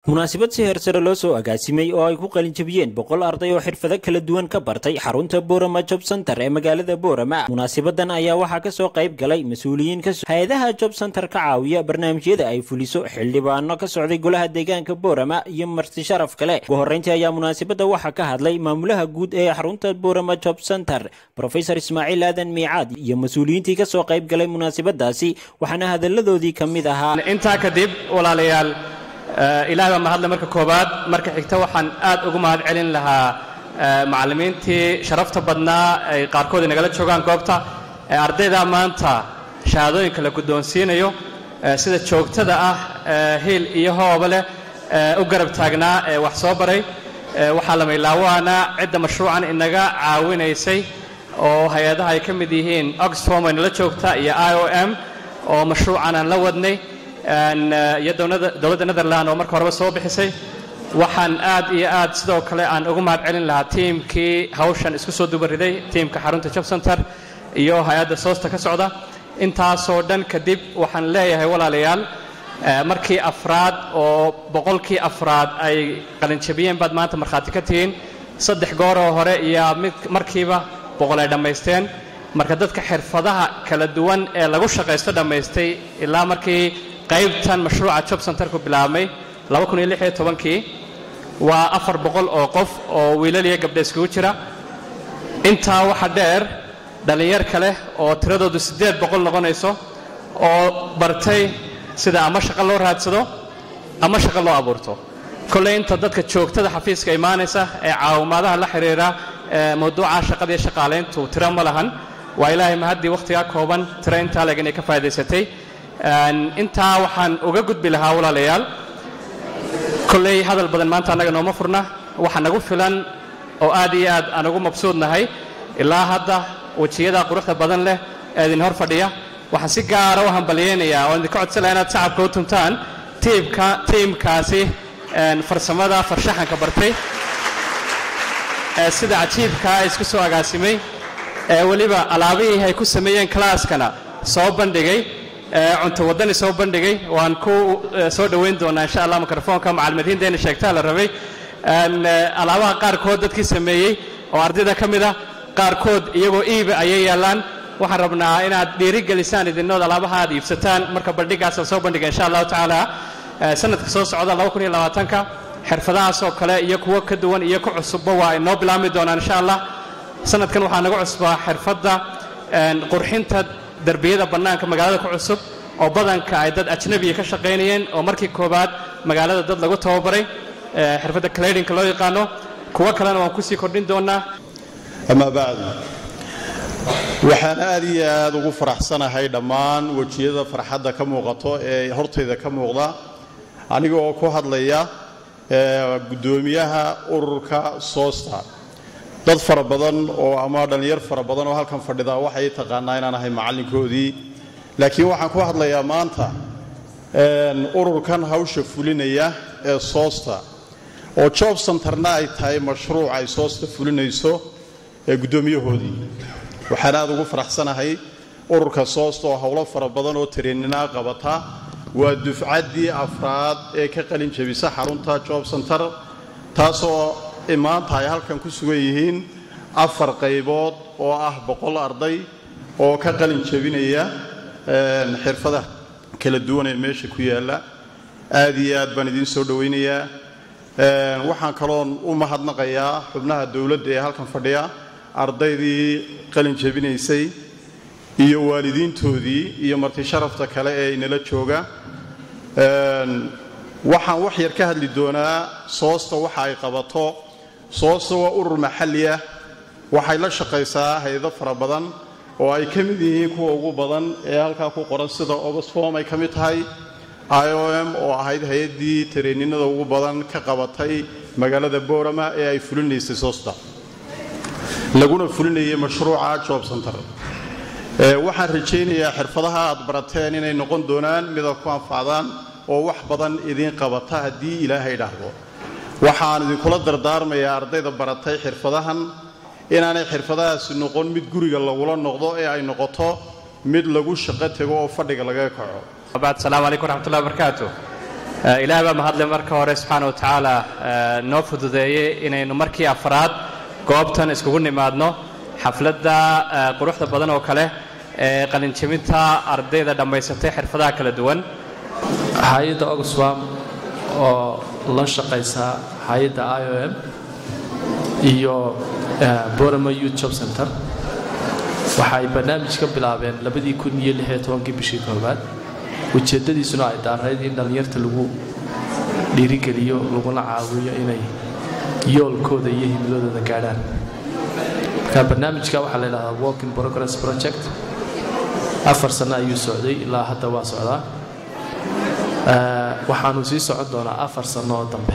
munaasabad si heersare loo soo agaasimay oo ay ku qalinjabiyeen boqol arday oo xirfado kala duwan ka bartay xarunta boorama job center ee magaalada boorama munaasabadan ayaa waxaa kasoo qayb galay mas-uuliyiin ka hay-adaha job center ka caawiya barnaamijyada ay fuliso xildhibaano ka socday golaha deegaanka boorama iyo marti sharaf kale ugu horreyntii ayaa munaasabadda waxaa ka hadlay maamulaha guud ee xarunta boorama job center rofesor ismaaciil aadan miicaad iyo mas-uuliyiintii kasoo qayb galay munaasabadaasi waxaana hadalladoodii ka mid ahaa intaa kadib walaalayaal ilaah baa mahadle marka koowaad marka xigta waxaan aad ugu mahad celin lahaa macallimiintii sharafta badnaa ay qaarkood inagala joogaan goobta ardayda maanta shahaadooyinka la guddoonsiinayo sida joogtada ah hiil iyo hooba leh u garab taagnaa ee wax soo baray waxaa la maylaawaana cidda mashruucan inaga caawinaysay oo hay-adaha ay ka mid yihiin oxfom ay nala joogta iyo i o m oo mashruucan aan la wadnay iyo dowladda netherland oo marka horeba soo bixisay waxaan aad iyo aad sidoo kale aan ugu mahad celin lahaa tiimkii hawshan isku soo dubariday tiimka xarunta job center iyo hay-adda soosta ka socda intaasoo dhan kadib waxaan leeyahay walaalayaal markii afraad oo boqolkii afraad ay qalinjabiyeen baad maanta markhaati ka tihiin saddex gooroo hore iyo mid markiiba boqol ay dhammaysteen marka dadka xirfadaha kala duwan ee lagu shaqaysto dhammaystay ilaa markii qaybtan mashruuca job centerku bilaabmay kii waa afar boqol oo qof oo wiilal iyo gabdha iskugu jira intaa waxa dheer dhallinyar kale oo tiradoodu siddeed boqol noqonayso oo bartay sida ama shaqo loo raadsado ama shaqo loo abuurto kolley inta dadka joogtada xafiiska imaanaysa ee caawimaadaha la xidhiira mawduuca shaqada iyo shaqaalayntu tiro ma lahan waa ilaahay mahaddii wakhtigaa kooban tiro intaa leg inay ka faa'idaysatay intaa waxaan uga gudbi lahaa walaalayaal kolley hadal badan maanta annaga nooma furna waxa nagu filan oo aad iyo aad aan ugu mabsuudnahay ilaa hadda wejiyada quruxda badan leh ee idin hor fadhiya waxaan si gaara u hambalyaynayaa oo idinka codsan laha inaad shacabka u tuntaan tiimka tiimkaasi farsamada farshaxanka bartay ee sida cajiibkaa isku soo agaasimay ee weliba alaabihii ay ku sameeyeen kalaaskana soo bandhigay cunto waddani soo bandhigay waan ku soo dhoweyn doonaa insha allah mikrofoonka macalimiinteena sheegtaa la rabay alaabaha qaarkood dadkii sameeyey oo ardayda ka mid ah qaarkood iyagoo iiba ayay yaallaan waxaan rabnaa inaad dhiirigelisaan idinood alaabaha aad iibsataan marka bandhigaasa soo bandhiga insha allahu tacaala sanadka soo socda ka xirfadahaasoo kale iyo kuwo ka duwan iyo ku cusubba waa inoo bilaabmi doonaan insha allah sanadkan waxaa naga cusbaa xirfadda qurxinta derbiyada bannaanka magaalada ku cusub oo badanka ay dad ajnabiya ka shaqaynayeen oo markii koowaad magaalada dad lagu tababaray xirfadda cladinka loo yaqaano kuwo kalena waan kusii kordhin doonaa amaa bacdu waxaan aad iyo aad ugu faraxsanahay dhammaan wejiyada farxadda ka muuqato ee hortayda ka muuqda aniga oo ku hadlaya guddoomiyaha ururka soosta dad fara badan oo ama dhallinyar fara badan oo halkan fadhida waxay taqaanaa inaan ahay macallinkoodii laakiin waxaan ku hadlayaa maanta ururkan hawsha fulinaya ee soosta oo job centerna ay tahay mashruuc ay soosta fulinayso ee guddoomiyahoodii waxaan aad ugu faraxsanahay ururka soosta oo howlo fara badan oo tareeninaa qabata waa dufcaddii afraad ee ka qalin jabisa xarunta job center taasoo maanta ay halkan ku sugan yihiin afar qaybood oo ah boqol arday oo ka qalin jabinaya xirfadaha kala duwan ee meesha ku yaalla aad iyo aad baan idiin soo dhowaynayaa waxaan kaloon u mahadnaqayaa xubnaha dowladda ee halkan fadhiya ardaydii qalin jabinaysay iyo waalidiintoodii iyo marti sharafta kale ee inala jooga waxaan wax yar ka hadli doonaa soosta waxa ay qabato soosta waa urur maxalli ah waxay la shaqaysaa hay-ado fara badan oo ay ka mid yihiin kuwa ugu badan ee halkaa ku qoran sida oxfom ay ka mid tahay i o m oo ahayd hay-addii tareeninada ugu badan ka qabatay magaalada boorama ee ay fulinaysay soosta laguna fulinayay mashruuca job center waxaan rajaynayaa xirfadaha aad barateen inay noqon doonaan mida ku anfacdaan oo wax badan idiin qabata haddii ilaahay dhaahdo waxaan idinkula dardaarmayaa ardayda baratay xirfadahan inaanay xirfadahaasi noqon mid guriga lagula noqdo ee ay noqoto mid lagu shaqo tego oo fadhiga laga kaco asalaamu calaykum waraxmatullahi wabarakaatu ilaah baa mahadle marka hore subxaana wa tacaala noo fududeeyey inaynu markii afraad goobtan iskugu nimaadno xafladda quruxda badan oo kale ee qalinjabinta ardayda dhammaysatay xirfadaha kala duwan hay-adda oxfam oo la shaqaysa hay-adda i o m iyo borama youth job center waxay barnaamij ka bilaabeen labadii kun iyo lix iyo tobankii bishii koowaad ujeeddadiisuna ay daarayd in dhallinyarta lagu dhiirigeliyo laguna caawiyo inay yoolkooda iyo himiladooda gaadhaan marka barnaamijka waxaa la yidhahdaa working progress project afar sano ayuu socday ilaa hadda waa socdaa waxaanu sii socon doonaa afar sano oo dambe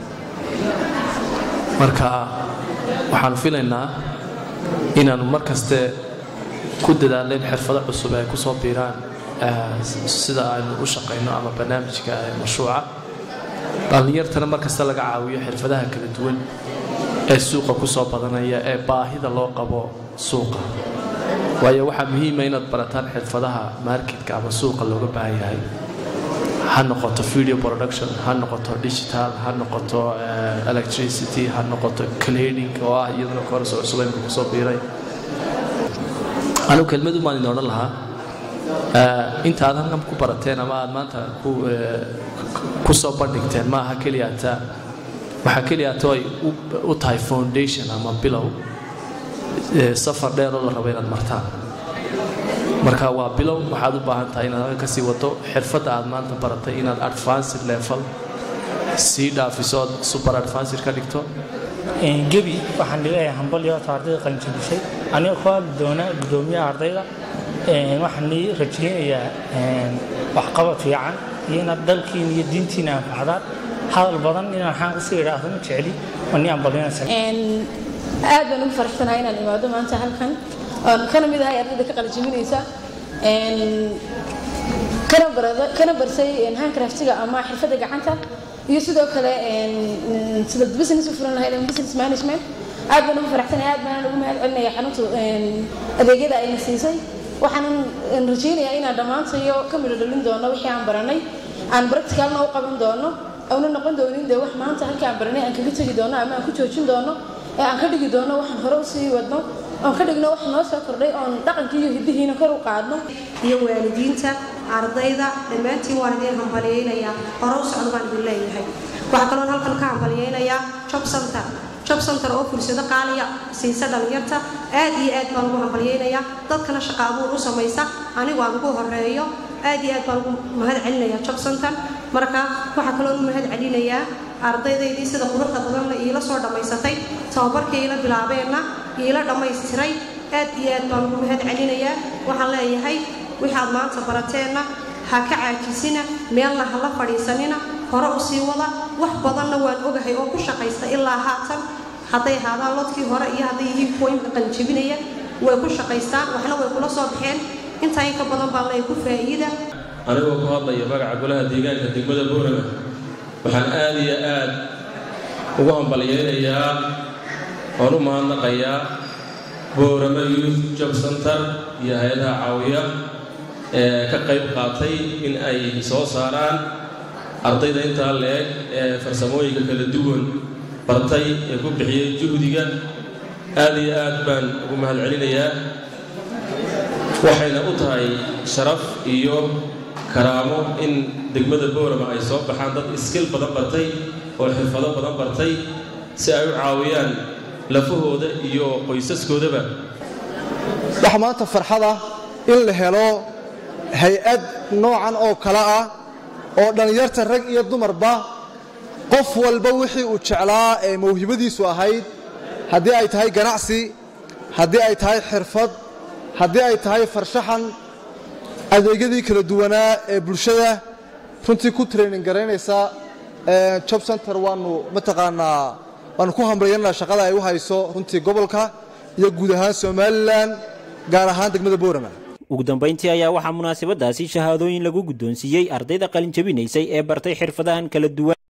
marka waxaanu filaynaa inaanu mar kaste ku dadaaleen xirfado cusub ay ku soo biiraan sida aynu u shaqayno ama barnaamijka mashruuca dhallinyartana mar kasta laga caawiyo xirfadaha kala duwan ee suuqa ku soo badanaya ee baahida loo qabo suuqa waayo waxaa muhiima inaad barataan xirfadaha marketka ama suuqa looga baahan yahay ha noqoto video production ha noqoto digital ha noqoto electricity ha noqoto cleaning oo ah iyaduna koorso cusub imka kusoo biiray anigu kelmadu maan idin odhan lahaa inta aad halkan ku barateen ama aad maanta ku soo bandhigteen maaha keliyaata waxaa keliyaata ay u tahay foundation ama bilow safar dheer oo la rabo inaad martaan marka waa bilow waxaad u baahan tahay inaad halkan kasii wado xirfadda aad maanta baratay inaad advanced level sii dhaafiso ood super advanced ka dhigto gebi waxaan dhigayaa hambalyo ta ardayda qalinjabisay anigoo ku hadli doona gudoomiyaha ardayda waxaan nii rajaynayaa waxqabad fiican iyo inaad dalkiina iyo diintiina anfacdaan hadal badan inaan waxaan kusii idhaahdo ma jecli oo nii ambalyanaysa aad baan ugu faraxsanahay inaan imaado maanta halkan oon kana mid ahay ardayda ka qalinjabinaysa kana barsay handcraftiga ama xirfadda gacanta iyo sidoo kale sida business u furan lahayd ama business management aad baan ugu faraxsanahay aad baan ugu mahad celinaya xaruntu adeegyada ayna siisay waxaanan rajaynayaa inaan dhammaantayo ka midho dhalin doono wixii aan baranay aan practicalna u qaban doono auna noqon doonin dee wax maanta halkii aan baranay aan kaga tegi doono ama aan ku joojin doono ee aan ka dhigi doono waxaan hore usii wadno oon ka dhigno wax noo soo kordhay oon dhaqankii iyo hiddihiina kor u qaadno iyo waalidiinta ardayda dhammaantiin waan idiin hambaliyeynayaa hore u socdo baan idin leeyahay waxaa kaloon halkan ka hambaliyeynayaa job center job center oo fursado qaaliya siisa dhalinyarta aad iyo aad baan ugu hambalyeynayaa dadkana shaqa abuur u samaysa anigu aan ugu horeeyo aad iyo aad baan ugu mahad celinayaa job center marka waxaa kaloon u mahad celinayaa ardaydaydii sida quruxda badanna iila soo dhammaysatay tababarkii iila bilaabeenna iila dhammaystiray aad iyo aad baan ugu mahad celinayaa waxaan leeyahay waxaad maanta barateenna ha ka caajisina meelna ha la fadhiisanina hore u sii wada wax badanna waan ogahay oo ku shaqaysta ilaa haatan hadday ahaadaan lodkii hore iyo hadday yihiin kuwa imka qalinjabinaya way ku shaqaystaan waxna way kula soo baxeen intaa in ka badan baa leeyahay ku faa'iida anigoo ku hadlaya magaca golaha deegaanka degmada boorama waxaan aad iyo aad ugu hambalyeynayaa oon u mahadnaqayaa boorama youth job center iyo hay-adaha caawiya ee ka qayb qaatay in ay soo saaraan ardayda intaa leeg ee farsamooyinka kala duwan bartay ee ku bixiyey juhdiga aad iyo aad baan ugu mahad celinayaa waxayna u tahay sharaf iyo karaamo in degmada boorama ay soo baxaan dad iskil badan bartay oo xirfado badan bartay si ay u caawiyaan lafahooda iyo qoysaskoodaba waxa maanta farxada in la helo hay-ad noocan oo kale ah oo dhallinyarta rag iyo dumarba qof walba wixii uu jeclaa ee mawhibadiisu ahayd haddii ay tahay ganacsi haddii ay tahay xirfad haddii ay tahay farshaxan adeegyadii kala duwanaa ee bulshada runtii ku training garaynaysa job center waanu mataqaanaa waanu ku hambalyanaa shaqada ay u hayso runtii gobolka iyo guud ahaan somalilan gaar ahaan degmada boorama ugu dambayntii ayaa waxaa munaasabadaasi shahaadooyin lagu guddoonsiiyey ardayda qalin jabinaysay ee bartay xirfadahan kala duwan